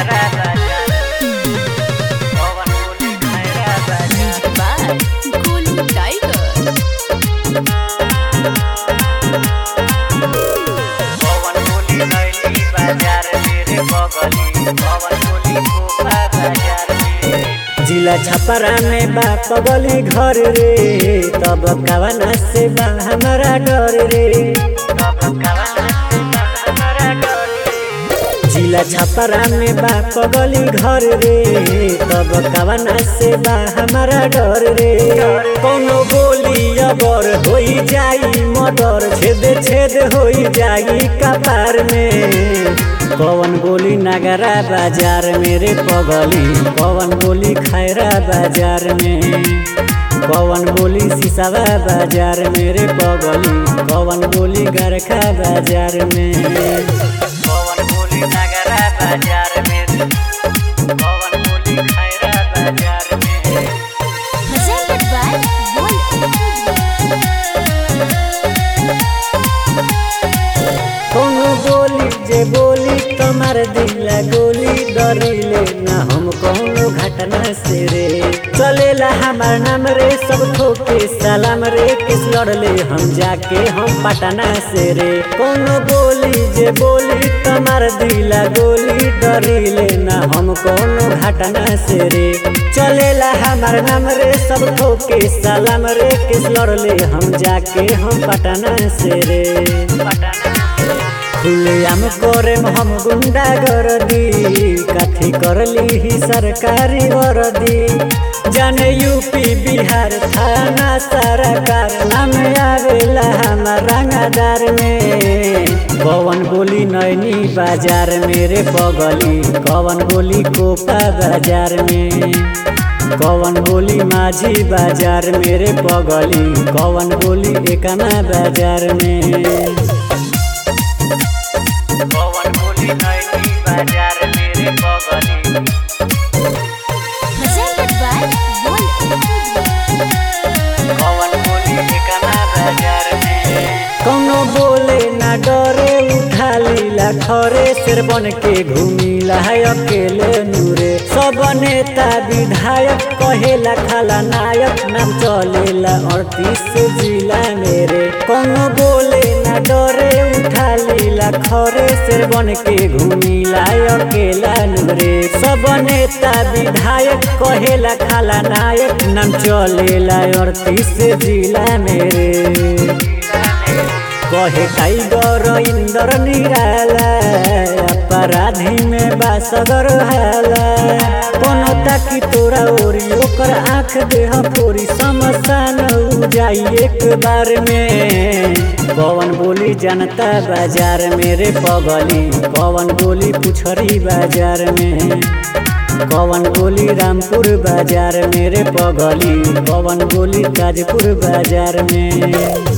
नगरा बाजार पवन बोली खैरा बाजार by Golden Tiger. पवन बोली नैली बाजार मेरे बगली पवन बोली कोपा बाजार में जिला छपरा में बा पगली घर रे तब कवना से बा हमारा डर रे तब कवना से हमारा डर रे जिला छपरा में बा पगली घर रे तब कवना से बा हमारा डर रे कोनो बोली अबर होई जाई मर्डर छेद छेद होई जाई कपार में पवन बोली नगरा बाजार मेरे पगली पवन बोली खैरा बाजार में पवन बोली सिसावा बाजार मेरे पगली पवन बोली गरखा बाजार में पवन बोली नगरा बाजार में पवन बोली खैरा बाजार में Presented by कोनो बोली जे बोली तुम्हार दिला गोली डरिले ना हम कोनो घटना से रे चलेला हमार नाम रे सब ठोके सलाम रे किस लड़ले हम जाके हम पटना से रे कोनो बोली जे बोली तुम्हार दिला गोली डरिले ना हम कोनो घटना से रे चलेला हमार नाम रे सब ठोके सलाम रे किस लड़ले हम जाके हम पटना से रे खुलेआम करे हम गुंडा गरदी काथी करली ही सरकारी वर्दी जाने यूपी बिहार थाना सरकार नाम आवेला हमार रंगादार में पवन बोली नैनी बाजार मेरे बगली कवन बोली कोपा बाजार में कवन बोली माझी बाजार मेरे बगली कवन बोली एकमा बाजार में पवन बोली नैनी बाजार मेरे बगली Presented by पवन बोली एकमा बाजार में कौनो बोले ना डरे उठा लीला खरे शेर बन के घूमिला है अकेले नूरे सब नेता विधायक कहेला खाला नायक नाम चलेला अड़तीस जिला मेरे कौनो बोले ना डरे उठा लीला खरे शेर बन के घूमिला है अकेला नूरे सब नेता विधायक कहेला खाला नायक नाम चलेला अड़तीस जिला मेरे कहे टाइगर इंदर निराला अपराधी में बासगर हाला कोनो ताकि तोरा ओरी ओकर आँख देह फोरी समसान हो जाई एक बार में पवन बोली जनता बाजार मेरे पगली पवन बोली पुछरी बाजार में पवन बोली रामपुर बाजार मेरे पगली पवन बोली ताजपुर बाजार में